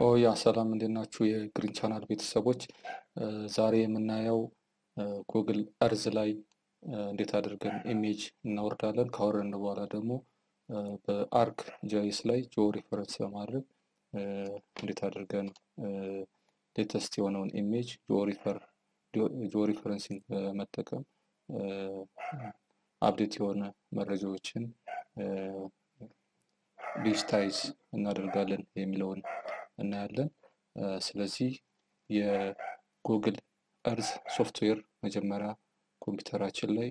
ኦ ያ ሰላም እንዴት ናችሁ? የግሪን ቻናል ቤተሰቦች ዛሬ የምናየው ጉግል እርዝ ላይ እንዴት አድርገን ኢሜጅ እናወርዳለን። ካወረድን በኋላ ደግሞ በአርክ ጃይስ ላይ ጂኦ ሪፈረንስ በማድረግ እንዴት አድርገን ሌተስት የሆነውን ኢሜጅ ጂኦ ሪፈረንሲንግ በመጠቀም አፕዴት የሆነ መረጃዎችን ዲጂታይዝ እናደርጋለን የሚለውን እናያለን። ስለዚህ የጉግል እርዝ ሶፍትዌር መጀመሪያ ኮምፒውተራችን ላይ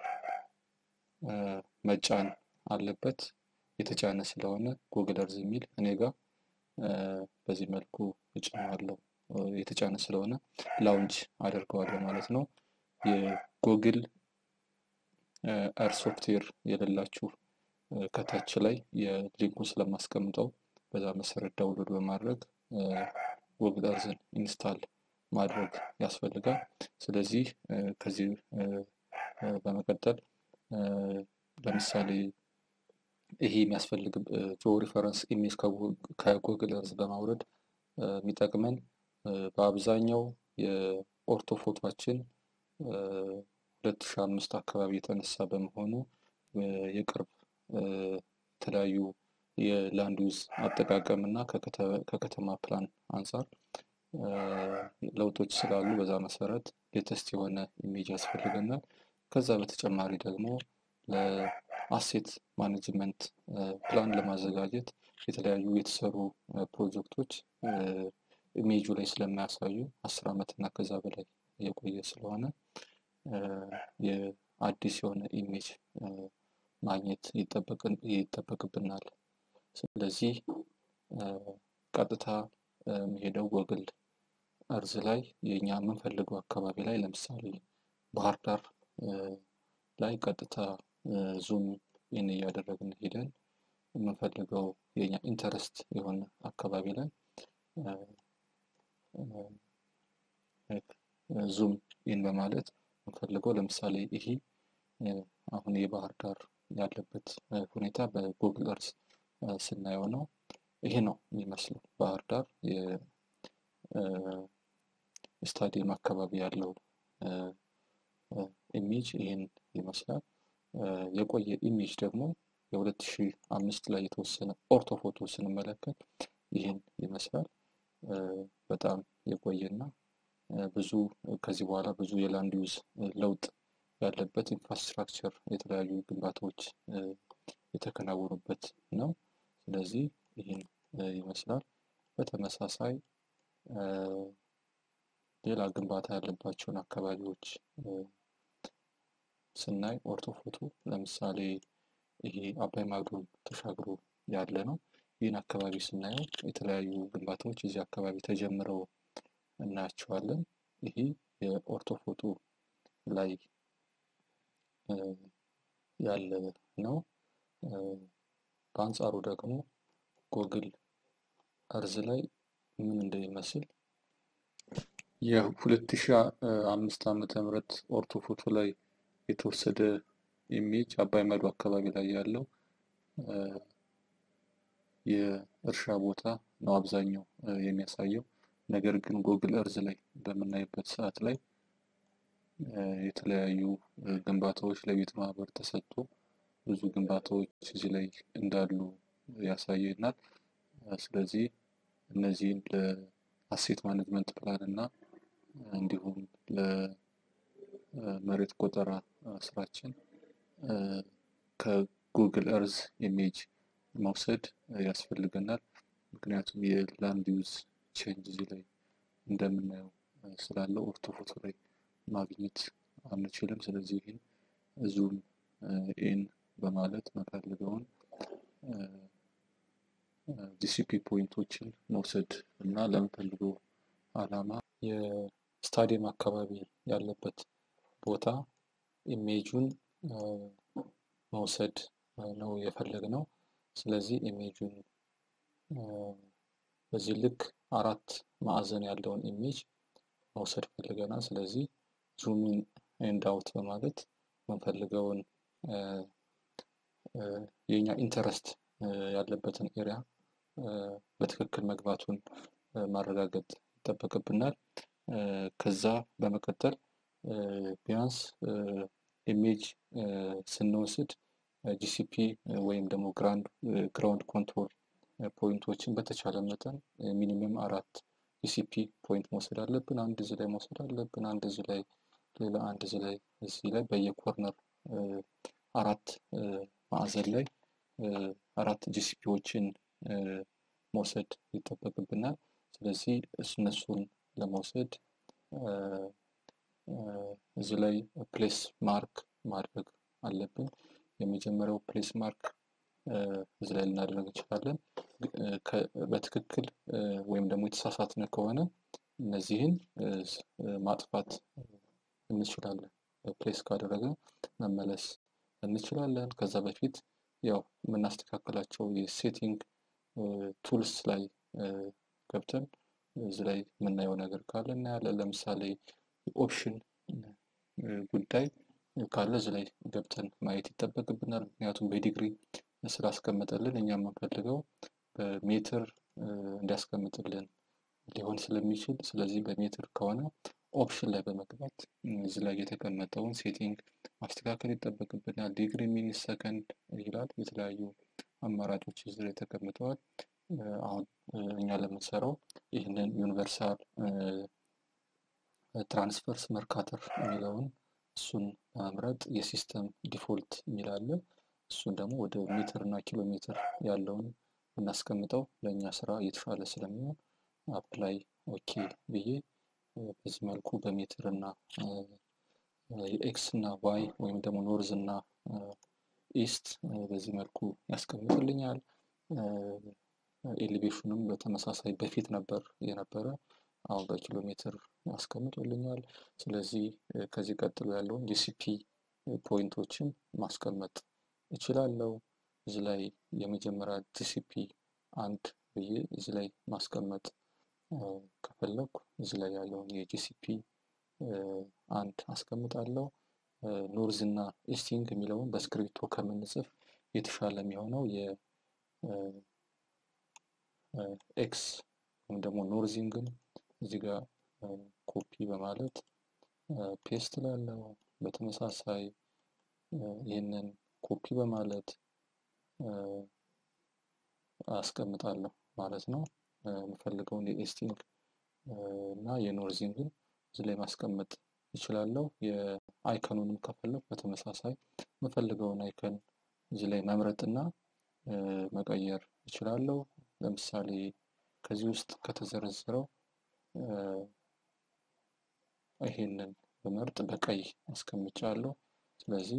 መጫን አለበት። የተጫነ ስለሆነ ጉግል እርዝ የሚል እኔ ጋር በዚህ መልኩ እጭነዋለሁ። የተጫነ ስለሆነ ላውንች አደርገዋለሁ ማለት ነው። የጉግል እርዝ ሶፍትዌር የሌላችሁ ከታች ላይ የሊንኩን ስለማስቀምጠው በዛ መሰረት ዳውንሎድ በማድረግ ጉግል እርዝን ኢንስታል ማድረግ ያስፈልጋል። ስለዚህ ከዚህ በመቀጠል ለምሳሌ ይሄ የሚያስፈልግ ጂኦ ሪፈረንስ ኢሜጅ ከጉግል እርዝ በማውረድ የሚጠቅመን በአብዛኛው የኦርቶ ፎቶችን ሁለት ሺህ አምስት አካባቢ የተነሳ በመሆኑ የቅርብ የተለያዩ የላንድ ዩዝ አጠቃቀም እና ከከተማ ፕላን አንጻር ለውጦች ስላሉ በዛ መሰረት ሌተስት የሆነ ኢሜጅ ያስፈልገናል። ከዛ በተጨማሪ ደግሞ ለአሴት ማኔጅመንት ፕላን ለማዘጋጀት የተለያዩ የተሰሩ ፕሮጀክቶች ኢሜጁ ላይ ስለማያሳዩ አስር ዓመት እና ከዛ በላይ የቆየ ስለሆነ የአዲስ የሆነ ኢሜጅ ማግኘት ይጠበቅብናል። ስለዚህ ቀጥታ የሚሄደው ጉግል እርዝ ላይ የኛ የምንፈልገው አካባቢ ላይ ለምሳሌ ባህር ዳር ላይ ቀጥታ ዙም ኢን እያደረግን ሄደን የምንፈልገው የኛ ኢንተረስት የሆነ አካባቢ ላይ ዙም ኢን በማለት የምንፈልገው ለምሳሌ ይሄ አሁን የባህር ዳር ያለበት ሁኔታ በጉግል እርዝ ስናየው ነው። ይሄ ነው የሚመስለው ባህር ዳር የስታዲየም አካባቢ ያለው ኢሜጅ ይህን ይመስላል። የቆየ ኢሜጅ ደግሞ የሁለት ሺህ አምስት ላይ የተወሰነ ኦርቶ ፎቶ ስንመለከት ይህን ይመስላል። በጣም የቆየና ብዙ ከዚህ በኋላ ብዙ የላንድ ዩዝ ለውጥ ያለበት ኢንፍራስትራክቸር የተለያዩ ግንባታዎች የተከናወኑበት ነው። ስለዚህ ይህን ይመስላል። በተመሳሳይ ሌላ ግንባታ ያለባቸውን አካባቢዎች ስናይ ኦርቶ ፎቶ ለምሳሌ ይሄ አባይ ማዶን ተሻግሮ ያለ ነው። ይህን አካባቢ ስናየው የተለያዩ ግንባታዎች እዚህ አካባቢ ተጀምረው እናያቸዋለን። ይሄ የኦርቶ ፎቶ ላይ ያለ ነው። በአንጻሩ ደግሞ ጉግል እርዝ ላይ ምን እንደሚመስል የሁለት ሺህ አምስት ዓመተ ምህረት ኦርቶ ፎቶ ላይ የተወሰደ ኢሜጅ አባይ ማዶ አካባቢ ላይ ያለው የእርሻ ቦታ ነው አብዛኛው የሚያሳየው። ነገር ግን ጉግል እርዝ ላይ በምናይበት ሰዓት ላይ የተለያዩ ግንባታዎች ለቤት ማህበር ተሰጥቶ ብዙ ግንባታዎች እዚህ ላይ እንዳሉ ያሳየናል። ስለዚህ እነዚህን ለአሴት ማኔጅመንት ፕላን እና እንዲሁም ለመሬት ቆጠራ ስራችን ከጉግል እርዝ ኢሜጅ መውሰድ ያስፈልገናል። ምክንያቱም የላንድ ዩዝ ቼንጅ እዚህ ላይ እንደምናየው ስላለው ኦርቶ ፎቶ ላይ ማግኘት አንችልም። ስለዚህ ይህን ዙም ኢን በማለት መፈልገውን ዲሲፒ ፖይንቶችን መውሰድ እና ለምፈልገው አላማ የስታዲየም አካባቢ ያለበት ቦታ ኢሜጁን መውሰድ ነው የፈለግነው። ስለዚህ ኢሜጁን በዚህ ልክ አራት ማዕዘን ያለውን ኢሜጅ መውሰድ ፈልገናል። ስለዚህ ዙም ኢን ኤንድ አውት በማለት የምንፈልገውን የኛ ኢንተረስት ያለበትን ኤሪያ በትክክል መግባቱን ማረጋገጥ ይጠበቅብናል። ከዛ በመቀጠል ቢያንስ ኢሜጅ ስንወስድ ጂሲፒ ወይም ደግሞ ግራውንድ ኮንትሮል ፖይንቶችን በተቻለ መጠን ሚኒመም አራት ጂሲፒ ፖይንት መውሰድ አለብን። አንድ እዚህ ላይ መውሰድ አለብን። አንድ እዚህ ላይ ሌላ አንድ እዚህ ላይ እዚህ ላይ በየኮርነር አራት ማዕዘን ላይ አራት ጂሲፒዎችን መውሰድ ይጠበቅብናል። ስለዚህ እነሱን ለመውሰድ እዚህ ላይ ፕሌስ ማርክ ማድረግ አለብን። የመጀመሪያው ፕሌስ ማርክ እዚህ ላይ ልናደርግ እንችላለን። በትክክል ወይም ደግሞ የተሳሳትነ ከሆነ እነዚህን ማጥፋት እንችላለን። ፕሌስ ካደረግን መመለስ እንችላለን። ከዛ በፊት ያው የምናስተካከላቸው የሴቲንግ ቱልስ ላይ ገብተን እዚህ ላይ የምናየው ነገር ካለ እናያለን። ለምሳሌ ኦፕሽን ጉዳይ ካለ እዚህ ላይ ገብተን ማየት ይጠበቅብናል። ምክንያቱም በዲግሪ ስላስቀመጠልን እኛ የምንፈልገው በሜትር እንዲያስቀምጥልን ሊሆን ስለሚችል ስለዚህ በሜትር ከሆነ ኦፕሽን ላይ በመግባት እዚህ ላይ የተቀመጠውን ሴቲንግ ማስተካከል ይጠበቅብናል። ዲግሪ፣ ሚኒት፣ ሰከንድ ይላል። የተለያዩ አማራጮች እዚህ ላይ ተቀምጠዋል። አሁን እኛ ለምንሰራው ይህንን ዩኒቨርሳል ትራንስፈርስ መርካተር የሚለውን እሱን በመምረጥ የሲስተም ዲፎልት የሚል አለ። እሱን ደግሞ ወደ ሜትር እና ኪሎ ሜትር ያለውን ብናስቀምጠው ለእኛ ስራ እየተሻለ ስለሚሆን አፕላይ ኦኬ ብዬ በዚህ መልኩ በሜትር እና የኤክስ እና ዋይ ወይም ደግሞ ኖርዝ እና ኢስት በዚህ መልኩ ያስቀምጥልኛል። ኤሌቬሽኑም በተመሳሳይ በፊት ነበር የነበረ አሁን በኪሎ ሜትር ያስቀምጡልኛል። ስለዚህ ከዚህ ቀጥሎ ያለውን ጂሲፒ ፖይንቶችን ማስቀመጥ እችላለሁ። እዚህ ላይ የመጀመሪያ ጂሲፒ አንድ ብዬ እዚህ ላይ ማስቀመጥ ከፈለኩ እዚህ ላይ ያለውን የጂሲፒ አንድ አስቀምጣለሁ። ኖርዝ እና ኢስቲንግ የሚለውን በስክሪፕቶ ከምንጽፍ የተሻለ የሚሆነው የኤክስ ወይም ደግሞ ኖርዚንግን እዚህ ጋር ኮፒ በማለት ፔስት ላለው በተመሳሳይ ይህንን ኮፒ በማለት አስቀምጣለሁ ማለት ነው። የምፈልገውን የኤስቲንግ እና የኖርዚንግን እዚህ ላይ ማስቀመጥ ይችላለሁ። የአይከኑንም ከፈለኩ በተመሳሳይ የምፈልገውን አይከን እዚህ ላይ መምረጥና መቀየር እችላለሁ። ለምሳሌ ከዚህ ውስጥ ከተዘረዘረው ይሄንን በመርጥ በቀይ አስቀምጫለሁ። ስለዚህ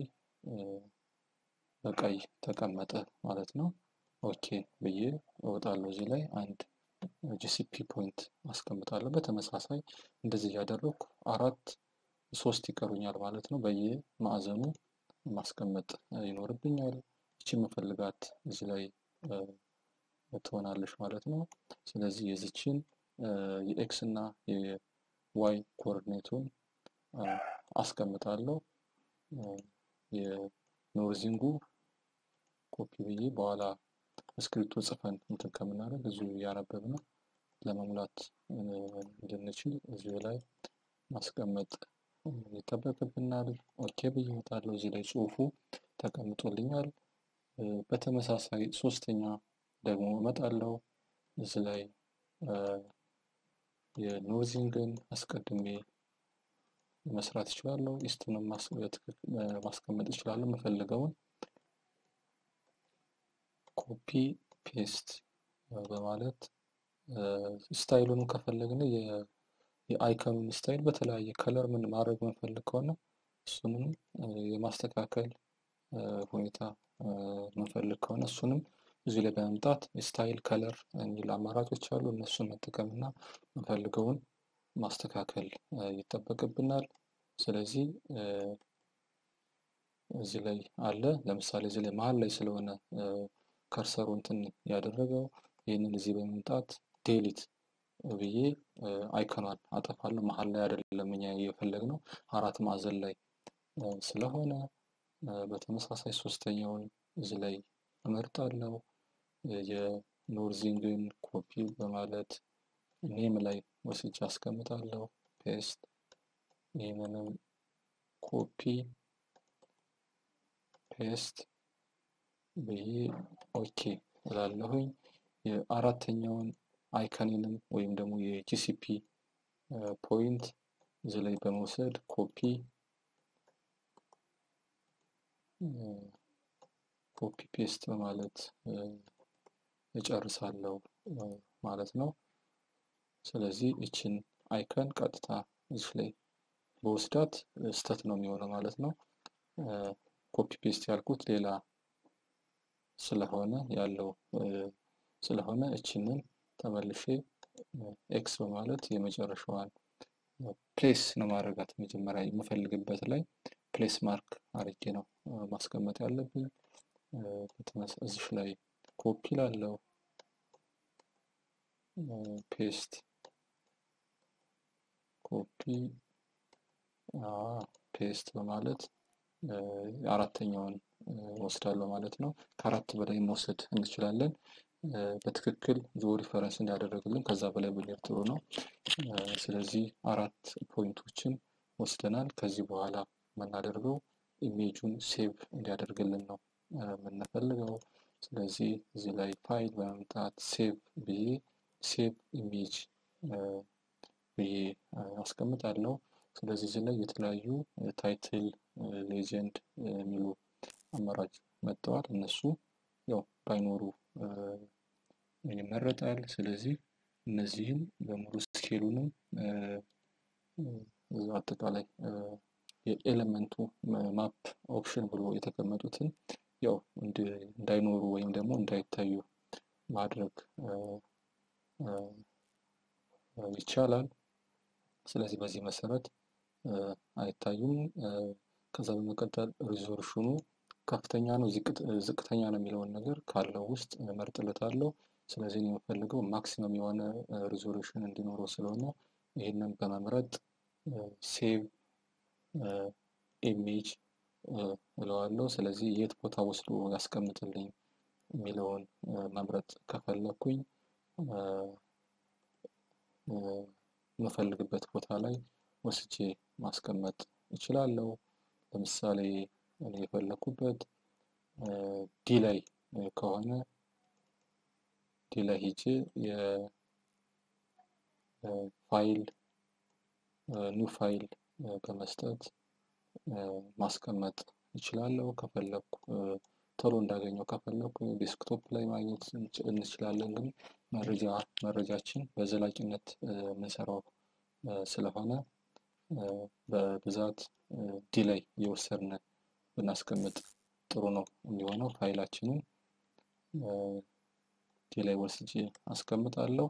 በቀይ ተቀመጠ ማለት ነው። ኦኬ ብዬ እወጣለሁ። እዚህ ላይ አንድ ጂሲፒ ፖይንት አስቀምጣለሁ። በተመሳሳይ እንደዚህ እያደረኩ አራት ሶስት ይቀሩኛል ማለት ነው። በየማዕዘኑ ማስቀመጥ ይኖርብኛል። እቺ የምፈልጋት እዚህ ላይ ትሆናለች ማለት ነው። ስለዚህ የዚችን የኤክስ እና የዋይ ኮኦርዲኔቱን አስቀምጣለሁ። የኖርዚንጉ ኮፒ ብዬ በኋላ እስክሪፕቶ ጽፈን እንትን ከምናደርግ እዚሁ እያነበብን ለመሙላት እንድንችል እዚሁ ላይ ማስቀመጥ ይጠበቅብናል። ኦኬ ብዬ እወጣለሁ። እዚህ ላይ ጽሁፉ ተቀምጦልኛል። በተመሳሳይ ሶስተኛ ደግሞ እመጣለሁ። እዚህ ላይ የኖርዚንግን አስቀድሜ መስራት እችላለሁ። ኢስቱንም ማስቀመጥ እችላለሁ። የምፈልገውን ኮፒ ፔስት በማለት ስታይሉንም ከፈለግን የአይከኑን ስታይል በተለያየ ከለር ምን ማድረግ የምንፈልግ ከሆነ እሱንም የማስተካከል ሁኔታ የምንፈልግ ከሆነ እሱንም እዚህ ላይ በመምጣት ስታይል ከለር የሚል አማራጮች አሉ። እነሱን መጠቀም እና የምንፈልገውን ማስተካከል ይጠበቅብናል። ስለዚህ እዚህ ላይ አለ። ለምሳሌ እዚህ ላይ መሀል ላይ ስለሆነ ከርሰሩ እንትን ያደረገው ይህንን እዚህ በመምጣት ዴሊት ብዬ አይከኗን አጠፋለሁ። መሀል ላይ አይደለም እኛ የፈለግነው አራት ማዕዘን ላይ ስለሆነ በተመሳሳይ ሶስተኛውን እዚህ ላይ እመርጣለሁ። የኖርዚንግን ኮፒ በማለት ኔም ላይ ወስጄ አስቀምጣለሁ። ፔስት ይህንንም ኮፒ ፔስት ብዬ ኦኬ እላለሁኝ። የአራተኛውን አይከኔንም ወይም ደግሞ የጂሲፒ ፖይንት እዚህ ላይ በመውሰድ ኮፒ ኮፒ ፔስት በማለት እጨርሳለሁ ማለት ነው። ስለዚህ እችን አይከን ቀጥታ እዚህ ላይ በወስዳት ስተት ነው የሚሆነው ማለት ነው። ኮፒ ፔስት ያልኩት ሌላ ስለሆነ ያለው ስለሆነ እችንን ተመልሼ ኤክስ በማለት የመጨረሻዋን ፕሌስ ነው ማድረጋት መጀመሪያ የምፈልግበት ላይ ፕሌስ ማርክ አርጌ ነው ማስቀመጥ ያለብኝ። እዚሽ ላይ ኮፒ ላለው ፔስት ኮፒ ፔስት በማለት አራተኛውን ወስዳለሁ ማለት ነው። ከአራት በላይ መውሰድ እንችላለን። በትክክል ዞ ሪፈረንስ እንዲያደረግልን ከዛ በላይ ብንሄድ ጥሩ ነው። ስለዚህ አራት ፖይንቶችን ወስደናል። ከዚህ በኋላ የምናደርገው ኢሜጁን ሴቭ እንዲያደርግልን ነው የምንፈልገው። ስለዚህ እዚህ ላይ ፋይል በመምጣት ሴቭ ብዬ ሴቭ ኢሜጅ ብዬ አስቀምጣለሁ። ስለዚህ እዚህ ላይ የተለያዩ ታይትል፣ ሌጀንድ የሚሉ አማራጭ መጥተዋል። እነሱ ያው ባይኖሩ ይመረጣል። ስለዚህ እነዚህን በሙሉ ስኬሉንም አጠቃላይ የኤሌመንቱ ማፕ ኦፕሽን ብሎ የተቀመጡትን ያው እንዳይኖሩ ወይም ደግሞ እንዳይታዩ ማድረግ ይቻላል። ስለዚህ በዚህ መሰረት አይታዩም። ከዛ በመቀጠል ሪዞሉሽኑ ከፍተኛ ነው ዝቅተኛ ነው የሚለውን ነገር ካለው ውስጥ እመርጥለታለሁ። ስለዚህ የምፈልገው ማክሲመም የሆነ ሪዞሉሽን እንዲኖረው ስለሆነ ይህንን በመምረጥ ሴቭ ኢሜጅ እለዋለሁ። ስለዚህ የት ቦታ ወስዶ ያስቀምጥልኝ የሚለውን መምረጥ ከፈለኩኝ የምፈልግበት ቦታ ላይ ወስጄ ማስቀመጥ እችላለሁ። ለምሳሌ እኔ የፈለኩበት ዲ ላይ ከሆነ ዲ ላይ ሄጄ የፋይል ኒው ፋይል በመስጠት ማስቀመጥ እችላለሁ። ከፈለኩ ቶሎ እንዳገኘው ከፈለኩ ዴስክቶፕ ላይ ማግኘት እንችላለን። ግን መረጃ መረጃችን በዘላቂነት የምንሰራው ስለሆነ በብዛት ዲ ላይ እየወሰድን ብናስቀምጥ ጥሩ ነው የሚሆነው። ፋይላችንን ዲ ላይ ወስጄ አስቀምጣለሁ።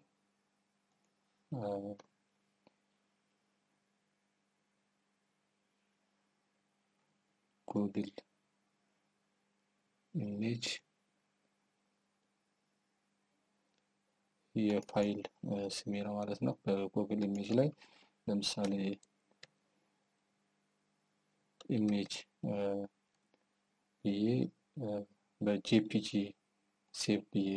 ጉግል ኢሜጅ የፋይል ስሜ ነው ማለት ነው። በጉግል ኢሜጅ ላይ ለምሳሌ ኢሜጅ ብዬ በጄፒጂ ሴቭ ብዬ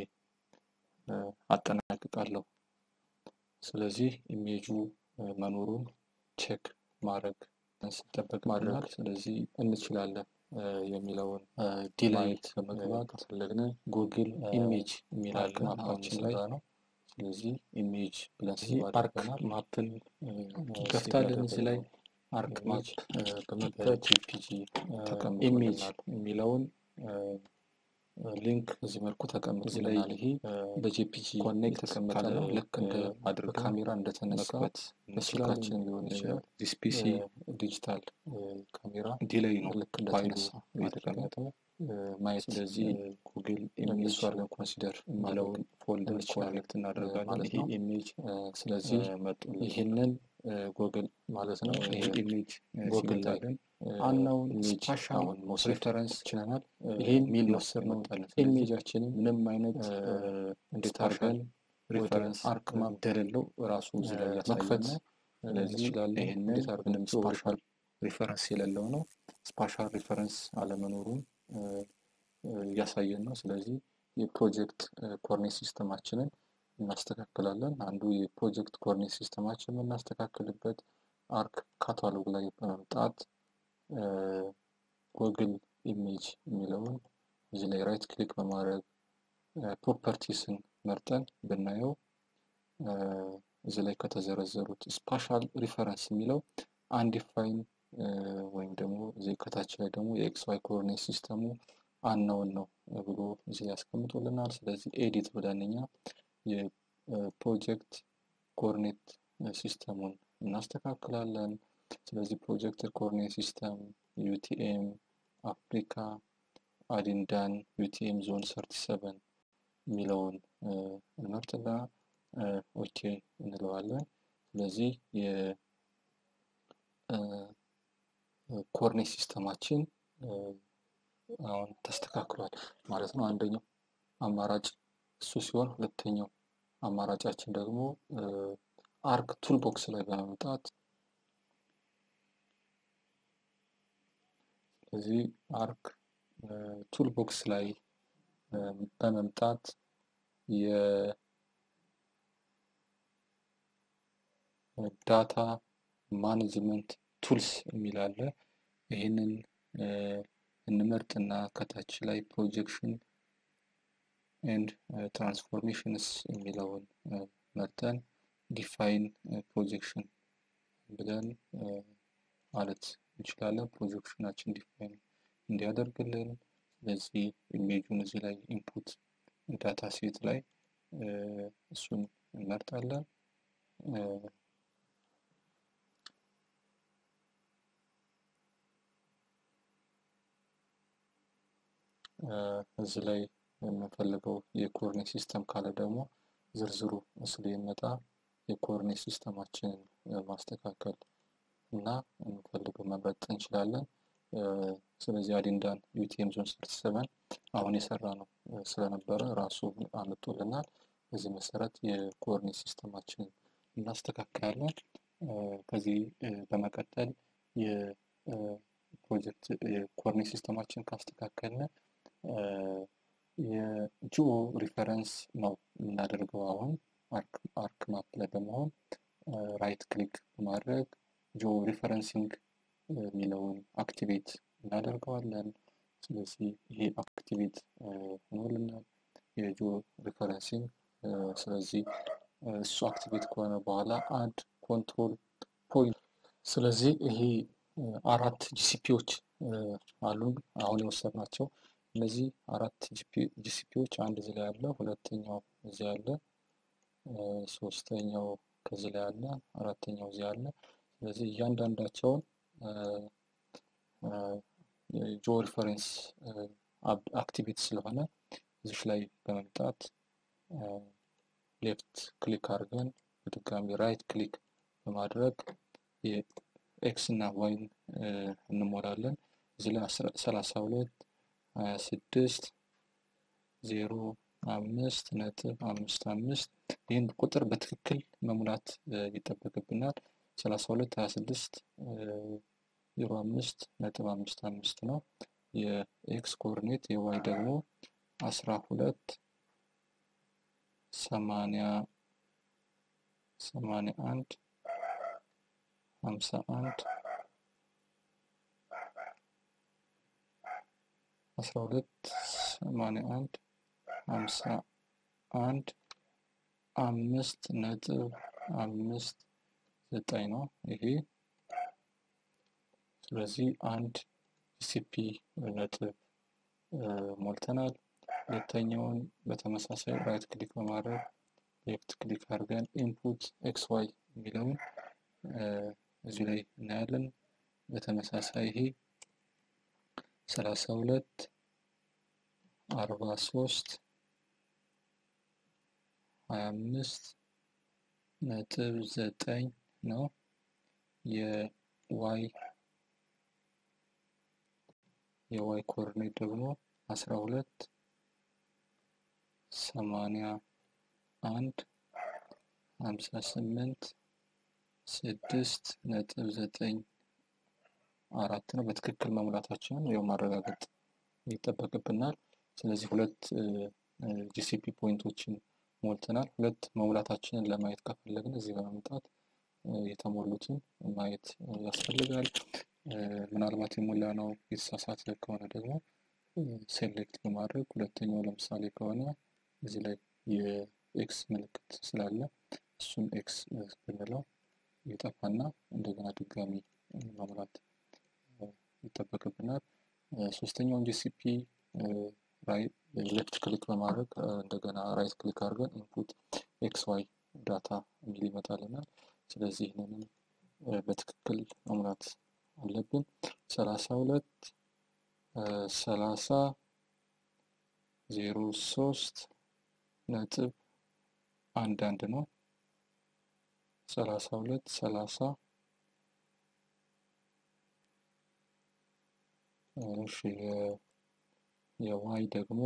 አጠናቅቃለሁ። ስለዚህ ኢሜጁ መኖሩን ቼክ ማድረግ ሲጠበቅ ማድረግ ስለዚህ እንችላለን የሚለውን ዲላይት በመግባት ከፈለግን ጉግል ኢሜጅ የሚላለ ማፓችን ላይ ነው። ስለዚህ ኢሜጅ ብለን አርክ ማፕን እንከፍታለን። እዚህ ላይ አርክ ማፕ በመክፈት ጂፒጂ ኢሜጅ የሚለውን ሊንክ እዚህ መልኩ ተቀምጦልናል። ይሄ በጂፒጂ ኮኔክት ተቀመጠ ነው። ልክ እንደ አድርገን ካሜራ እንደተነሳ በስልካችን ሊሆን ይችላል። ዲስፒሲ ዲጂታል ካሜራ ዲሌይ ነው ልክ እንደተነሳ የተቀመጠው ማየት ስለዚህ ጉግል ኢሜጅ አድርገን ኮንሲደር የሚለውን ፎልደር ኮኔክት እናደርጋለን ማለት ነው። ኢሜጅ ስለዚህ ይህንን ጉግል ማለት ነው። ይሄ ኢሜጅ ጉግል ላይ አናውን ስፓሻውን መውሰድ ሬፈረንስ ችለናል። ይህን ሚል መውሰድ ነው። ኢሜጃችንን ምንም አይነት እንዴት አድርገን ሬፈረንስ አርክ ማፕ እንደሌለው ራሱ እዚህ ላይ መክፈት እንችላለን። ይህንን ምንም ስፓሻል ሪፈረንስ የሌለው ነው። ስፓሻል ሪፈረንስ አለመኖሩን እያሳየን ነው። ስለዚህ የፕሮጀክት ኮርኔት ሲስተማችንን እናስተካክላለን። አንዱ የፕሮጀክት ኮኦርዲኔት ሲስተማችን የምናስተካክልበት አርክ ካታሎግ ላይ በመምጣት ጎግል ኢሜጅ የሚለውን እዚህ ላይ ራይት ክሊክ በማድረግ ፕሮፐርቲስን መርጠን ብናየው እዚህ ላይ ከተዘረዘሩት ስፓሻል ሪፈረንስ የሚለው አንዲፋይን ወይም ደግሞ እዚህ ከታች ላይ ደግሞ የኤክስ ዋይ ኮኦርዲኔት ሲስተሙ አናውን ነው ብሎ እዚህ ላይ ያስቀምጦልናል። ስለዚህ ኤዲት ብለን እኛ የፕሮጀክት ኮኦርዲኔት ሲስተሙን እናስተካክላለን። ስለዚህ ፕሮጀክት ኮኦርዲኔት ሲስተም ዩቲኤም አፍሪካ አዲንዳን ዩቲኤም ዞን ሰርቲ ሰቨን የሚለውን እንመርጥና ኦኬ እንለዋለን። ስለዚህ የኮኦርዲኔት ሲስተማችን አሁን ተስተካክሏል ማለት ነው። አንደኛው አማራጭ እሱ ሲሆን ሁለተኛው አማራጫችን ደግሞ አርክ ቱልቦክስ ላይ በመምጣት ስለዚህ አርክ ቱልቦክስ ላይ በመምጣት የዳታ ማኔጅመንት ቱልስ የሚል አለ። ይህንን እንመርጥና ከታች ላይ ፕሮጀክሽን ኤንድ ትራንስፎርሜሽንስ የሚለውን መርጠን ዲፋይን ፕሮጀክሽን ብለን ማለት እንችላለን። ፕሮጀክሽናችን ዲፋይን እንዲያደርግልን። ስለዚህ ኢሜጁን እዚህ ላይ ኢንፑት ዳታ ሴት ላይ እሱን እንመርጣለን። እዚህ ላይ የምንፈልገው የኮኦርዲኔት ሲስተም ካለ ደግሞ ዝርዝሩ ምስሉ ይመጣ የኮኦርዲኔት ሲስተማችንን ማስተካከል እና የምንፈልገው መምረጥ እንችላለን። ስለዚህ አዲንዳን ዩቲኤም ዞን ሰርቲ ሰቨን አሁን የሰራ ነው ስለነበረ ራሱ አምጦልናል። በዚህ መሰረት የኮኦርዲኔት ሲስተማችንን እናስተካክላለን። ከዚህ በመቀጠል የፕሮጀክት የኮኦርዲኔት ሲስተማችን ካስተካከልን የጂኦ ሪፈረንስ ነው የምናደርገው። አሁን አርክ ማፕ ላይ በመሆን ራይት ክሊክ በማድረግ ጂኦ ሪፈረንሲንግ የሚለውን አክቲቬት እናደርገዋለን። ስለዚህ ይሄ አክቲቬት ሆኖልናል የጂኦ ሪፈረንሲንግ። ስለዚህ እሱ አክቲቬት ከሆነ በኋላ አድ ኮንትሮል ፖይንት። ስለዚህ ይሄ አራት ጂሲፒዎች አሉን አሁን የወሰድናቸው እነዚህ አራት ጂሲፒዎች አንድ እዚህ ላይ አለ፣ ሁለተኛው እዚህ አለ፣ ሶስተኛው ከዚህ ላይ አለ፣ አራተኛው እዚህ አለ። ስለዚህ እያንዳንዳቸውን ጂኦ ሪፈረንስ አክቲቬት ስለሆነ እዚች ላይ በመምጣት ሌፍት ክሊክ አድርገን በድጋሚ ራይት ክሊክ በማድረግ የኤክስ እና ዋይን እንሞላለን። እዚህ ላይ ሰላሳ ሁለት ሀያ ስድስት ዜሮ አምስት ነጥብ አምስት አምስት ይህን ቁጥር በትክክል መሙላት ይጠበቅብናል። ሰላሳ ሁለት ሀያ ስድስት ዜሮ አምስት ነጥብ አምስት አምስት ነው የኤክስ ኮኦርዲኔት የዋይ ደግሞ አስራ ሁለት ሰማንያ ሰማንያ አንድ ሀምሳ አንድ አስራ ሁለት ሰማንያ አንድ ሀምሳ አንድ አምስት ነጥብ አምስት ዘጠኝ ነው ይሄ። ስለዚህ አንድ ጂሲፒ ነጥብ ሞልተናል። ሁለተኛውን በተመሳሳይ ራይት ክሊክ በማድረግ ሌፍት ክሊክ አድርገን ኢንፑት ኤክስ ዋይ የሚለውን እዚህ ላይ እናያለን። በተመሳሳይ ይሄ ሰላሳ ሁለት አርባ ሶስት ሀያ አምስት ነጥብ ዘጠኝ ነው የዋይ የዋይ ኮኦርዲኔት ደግሞ አስራ ሁለት ሰማንያ አንድ ሀምሳ ስምንት ስድስት ነጥብ ዘጠኝ አራት ነው። በትክክል መሙላታችንን ያው ማረጋገጥ ይጠበቅብናል። ስለዚህ ሁለት ጂሲፒ ፖይንቶችን ሞልተናል። ሁለት መሙላታችንን ለማየት ከፈለግን እዚህ በመምጣት የተሞሉትን ማየት ያስፈልጋል። ምናልባት የሞላ ነው የተሳሳተ ከሆነ ደግሞ ሴሌክት በማድረግ ሁለተኛው ለምሳሌ ከሆነ እዚህ ላይ የኤክስ ምልክት ስላለ እሱን ኤክስ ብንለው ይጠፋና እንደገና ድጋሚ መሙላት ይጠበቅብናል። ሶስተኛውን ጂሲፒ ሌፍት ክሊክ በማድረግ እንደገና ራይት ክሊክ አድርገን ኢንፑት ኤክስ ዋይ ዳታ የሚል ይመጣልናል። ስለዚህ ይህንንም በትክክል መሙላት አለብን። ሰላሳ ሁለት ሰላሳ ዜሮ ሶስት ነጥብ አንድ አንድ ነው። ሰላሳ ሁለት ሰላሳ እሺ የዋይ ደግሞ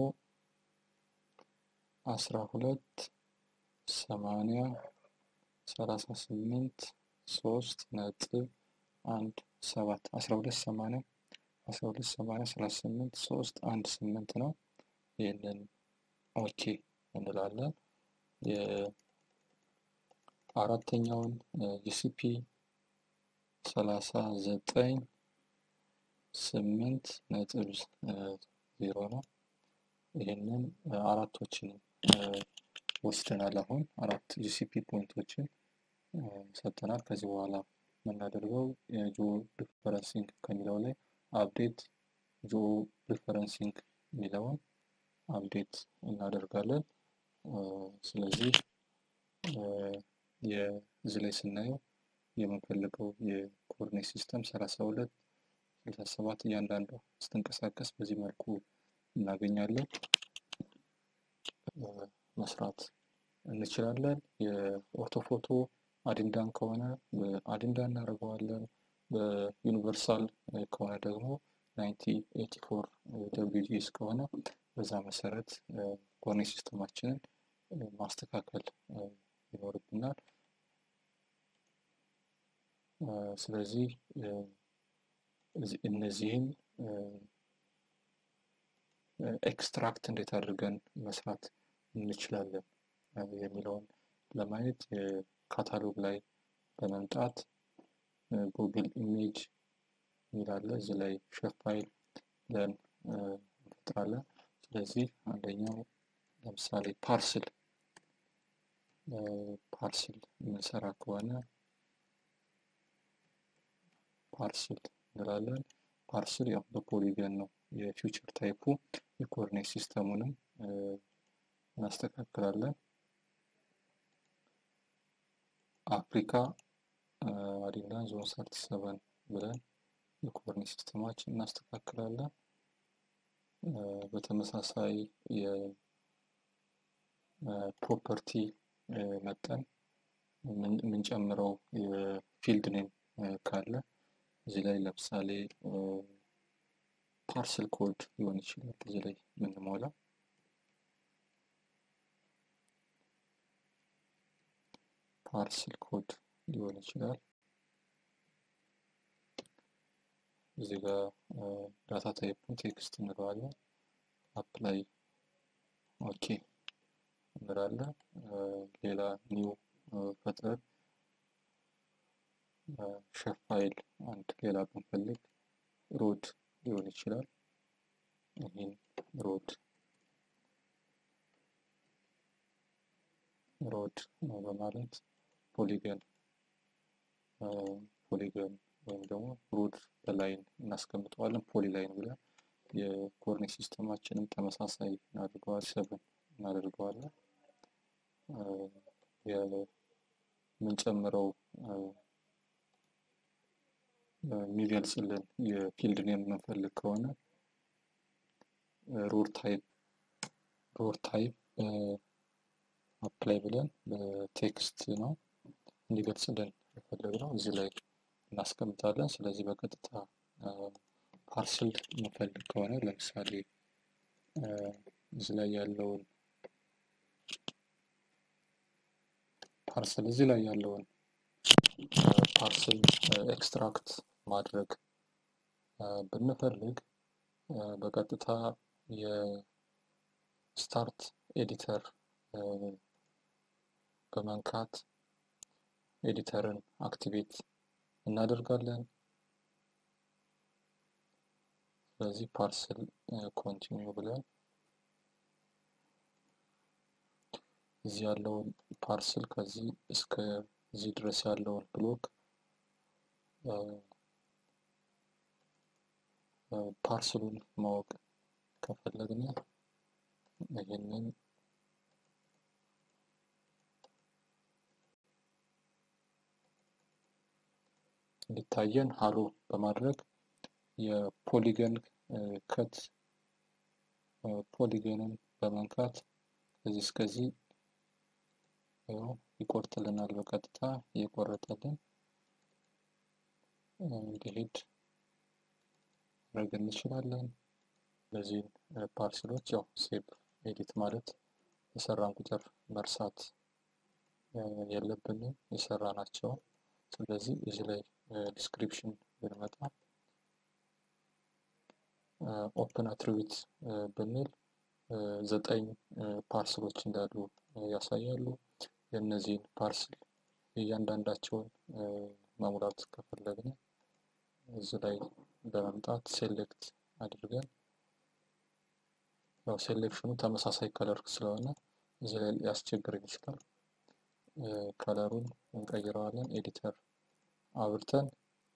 አስራ ሁለት ሰማንያ ሰላሳ ስምንት ሶስት ነጥብ አንድ ሰባት አስራ ሁለት ሰማንያ አስራ ሁለት ሰማንያ ሰላሳ ስምንት ሶስት አንድ ስምንት ነው። ይህንን ኦኬ እንላለን። የአራተኛውን ጂሲፒ ሰላሳ ዘጠኝ ስምንት ነጥብ ዜሮ ነው። ይህንን አራቶችንም ወስደናል። አሁን አራት ጂሲፒ ፖይንቶችን ሰጥተናል። ከዚህ በኋላ የምናደርገው የጂኦ ሪፈረንሲንግ ከሚለው ላይ አፕዴት ጂኦ ሪፈረንሲንግ የሚለውን አፕዴት እናደርጋለን። ስለዚህ የዚህ ላይ ስናየው የምንፈልገው የኮኦርዲኔት ሲስተም ሰላሳ ሁለት ስልሳ ሰባት እያንዳንዷ ስትንቀሳቀስ በዚህ መልኩ እናገኛለን መስራት እንችላለን። የኦርቶፎቶ አዲንዳን ከሆነ በአዲንዳ እናደርገዋለን። በዩኒቨርሳል ከሆነ ደግሞ ናይንቲ ኤቲ ፎር ደብሊውጂኤስ ከሆነ በዛ መሰረት ኮኦርዲኔት ሲስተማችንን ማስተካከል ይኖርብናል። ስለዚህ እነዚህን ኤክስትራክት እንዴት አድርገን መስራት እንችላለን የሚለውን ለማየት ካታሎግ ላይ በመምጣት ጉግል ኢሜጅ የሚላለ እዚህ ላይ ሼፍ ፋይል ብለን እንፈጥራለን። ስለዚህ አንደኛው ለምሳሌ ፓርስል ፓርስል የምንሰራ ከሆነ ፓርስል እንላለን። ፓርስል ያው በፖሊገን ነው የፊውቸር ታይፑ። የኮኦርዲኔት ሲስተሙንም እናስተካክላለን። አፍሪካ አዲንዳን ዞን ሰርቲ ሰቨን ብለን የኮኦርዲኔት ሲስተማችን እናስተካክላለን። በተመሳሳይ የፕሮፐርቲ መጠን የምንጨምረው የፊልድ ኔም ካለ እዚህ ላይ ለምሳሌ ፓርስል ኮድ ሊሆን ይችላል። እዚህ ላይ የምንሞላ ፓርስል ኮድ ሊሆን ይችላል። እዚህ ጋር ዳታ ታይፑን ቴክስት እንለዋለን። አፕላይ ኦኬ እንላለን። ሌላ ኒው ፈጥረን ሼፍ ፋይል አንድ ሌላ ብንፈልግ ሮድ ሊሆን ይችላል። ይህን ሮድ ሮድ በማለት ፖሊገን ፖሊገን ወይም ደግሞ ሮድ በላይን እናስቀምጠዋለን። ፖሊ ላይን ብለን የኮኦርዲኔት ሲስተማችንም ተመሳሳይ እናደርገዋለን። ሰብን እናደርገዋለን። የምንጨምረው የሚገልጽልን የፊልድ ኔም የምንፈልግ ከሆነ ሮድ ታይፕ ሮድ ታይፕ አፕላይ ብለን በቴክስት ነው እንዲገልጽልን የፈለግነው እዚህ ላይ እናስቀምጣለን። ስለዚህ በቀጥታ ፓርስል የምንፈልግ ከሆነ ለምሳሌ እዚህ ላይ ያለውን ፓርስል እዚህ ላይ ያለውን ፓርስል ኤክስትራክት ማድረግ ብንፈልግ በቀጥታ የስታርት ኤዲተር በመንካት ኤዲተርን አክቲቬት እናደርጋለን። ስለዚህ ፓርስል ኮንቲኒው ብለን እዚህ ያለውን ፓርስል ከዚህ እስከዚህ ድረስ ያለውን ብሎክ ፓርስሉን ማወቅ ከፈለግን ይህንን እንዲታየን ሀሎ በማድረግ የፖሊገን ከት ፖሊገንን በመንካት ከዚህ እስከዚህ ይቆርጥልናል። በቀጥታ እየቆረጠልን እንዲሄድ ማድረግ እንችላለን። እነዚህን ፓርስሎች ያው ሴቭ ኤዲት ማለት የሰራን ቁጥር መርሳት የለብንም የሰራ ናቸው። ስለዚህ እዚህ ላይ ዲስክሪፕሽን ብንመጣ ኦፕን አትሪቢዩት ብንል ዘጠኝ ፓርስሎች እንዳሉ ያሳያሉ። የእነዚህን ፓርስል እያንዳንዳቸውን መሙላት ከፈለግን እዚህ ላይ በመምጣት ሴሌክት አድርገን ያው ሴሌክሽኑ ተመሳሳይ ከለር ስለሆነ እዚህ ላይ ሊያስቸግረን ይችላል። ከለሩን እንቀይረዋለን። ኤዲተር አብርተን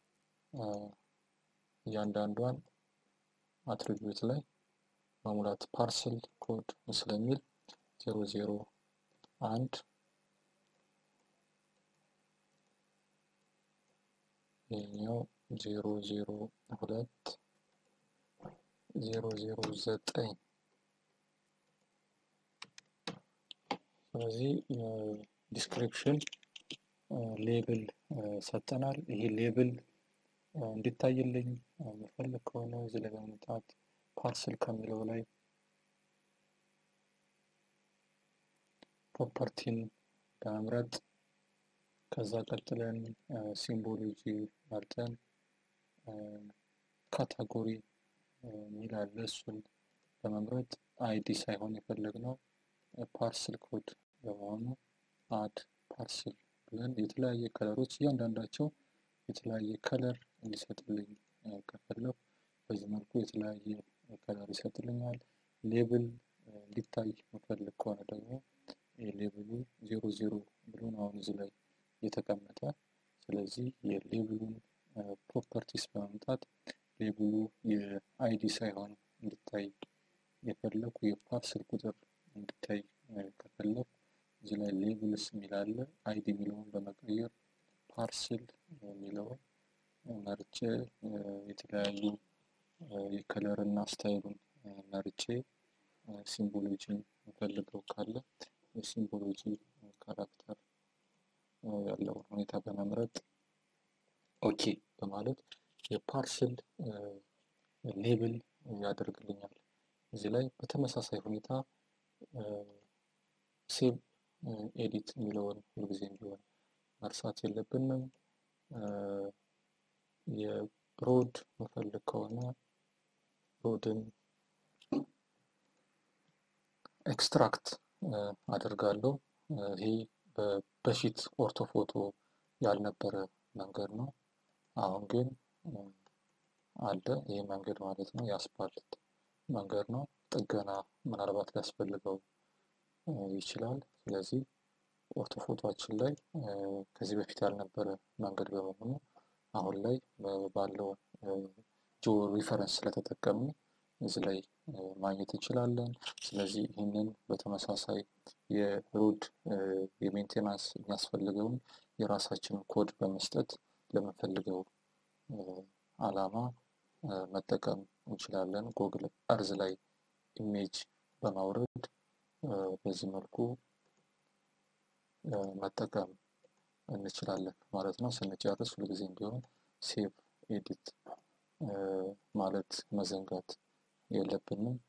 እያንዳንዷን አትሪቢዩት ላይ መሙላት ፓርስል ኮድ ስለሚል ዜሮ ዜሮ አንድ ይህኛው ዜሮ ዜሮ ሁለት ዜሮ ዜሮ ዘጠኝ ስለዚህ ዲስክሪፕሽን ሌብል ሰጠናል። ይሄ ሌብል እንዲታይልኝ የምፈልግ ከሆነ እዚህ ላይ በመምጣት ፓርስል ከሚለው ላይ ፕሮፐርቲን በመምረጥ ከዛ ቀጥለን ሲምቦሎጂ መርጠን ካታጎሪ የሚል አለ። እሱን በመምረጥ አይዲ ሳይሆን የፈለግነው ፓርስል ኮድ በመሆኑ አድ ፓርስል ብለን የተለያየ ከለሮች እያንዳንዳቸው የተለያየ ከለር እንዲሰጥልኝ ከፈለኩ በዚህ መልኩ የተለያየ ከለር ይሰጥልኛል። ሌብል እንዲታይ መፈልግ ከሆነ ደግሞ የሌብሉ ዜሮ ዜሮ ብሎ ነው አሁን እዚህ ላይ የተቀመጠ። ስለዚህ የሌብሉን ፕሮፐርቲስ በመምጣት ሌብሉ የአይዲ ሳይሆን እንዲታይ የፈለኩ የፓርስል ቁጥር እንዲታይ ከፈለኩ እዚህ ላይ ሌብልስ የሚላለ አይዲ የሚለውን በመቀየር ፓርስል የሚለውን መርጬ የተለያዩ የከለር እና ስታይሉን መርጬ ሲምቦሎጂን ፈልገው ካለ የሲምቦሎጂ ካራክተር ያለውን ሁኔታ በመምረጥ ኦኬ በማለት የፓርስል ሌብል ያደርግልኛል። እዚህ ላይ በተመሳሳይ ሁኔታ ሴቭ ኤዲት የሚለውን ሁልጊዜም ቢሆን መርሳት የለብንም። የሮድ መፈልግ ከሆነ ሮድን ኤክስትራክት አደርጋለሁ። ይሄ በፊት ኦርቶፎቶ ያልነበረ መንገድ ነው። አሁን ግን አለ ይህ መንገድ ማለት ነው። የአስፓልት መንገድ ነው። ጥገና ምናልባት ሊያስፈልገው ይችላል። ስለዚህ ኦርቶፎቶችን ላይ ከዚህ በፊት ያልነበረ መንገድ በመሆኑ አሁን ላይ ባለው ጂኦ ሪፈረንስ ስለተጠቀምን እዚህ ላይ ማግኘት እንችላለን። ስለዚህ ይህንን በተመሳሳይ የሮድ የሜንቴናንስ የሚያስፈልገውን የራሳችንን ኮድ በመስጠት ለምንፈልገው አላማ መጠቀም እንችላለን። ጎግል እርዝ ላይ ኢሜጅ በማውረድ በዚህ መልኩ መጠቀም እንችላለን ማለት ነው። ስንጨርስ ሁልጊዜም ቢሆን ሴቭ ኤዲት ማለት መዘንጋት የለብንም።